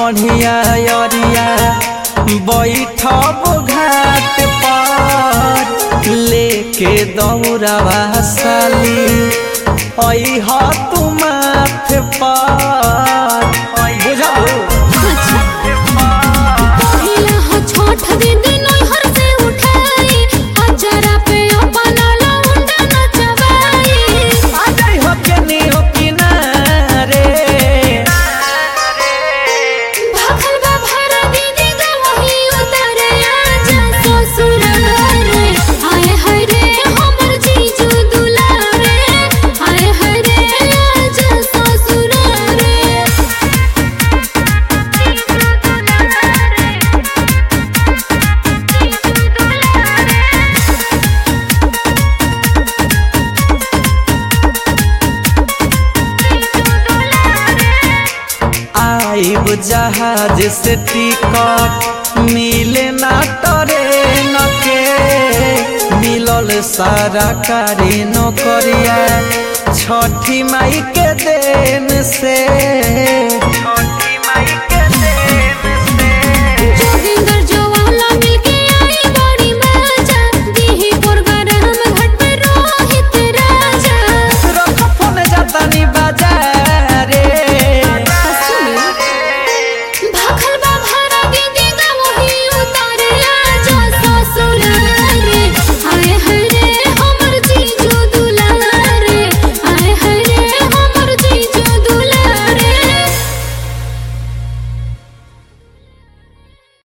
बढ़िया अरिया बैठब घाट पर लेके दौड़ावा साली अह तू माथ पर बुझल पहिला हो छोट दीदी नैहर से उठाई अजरा पे अपना लौंडा नचवाई आजाई हो के नी हो किनारे भागल बा भरा दीदी गवही उतरे आजा ससुर रे आए हाय रे हमर जीजू दुलारे आए हाय रे आजा ससुर रे आइब जहाज से टिकट मिले ना ट्रेन के मिलल सारा कारी नौकरिया छठी माई के देन से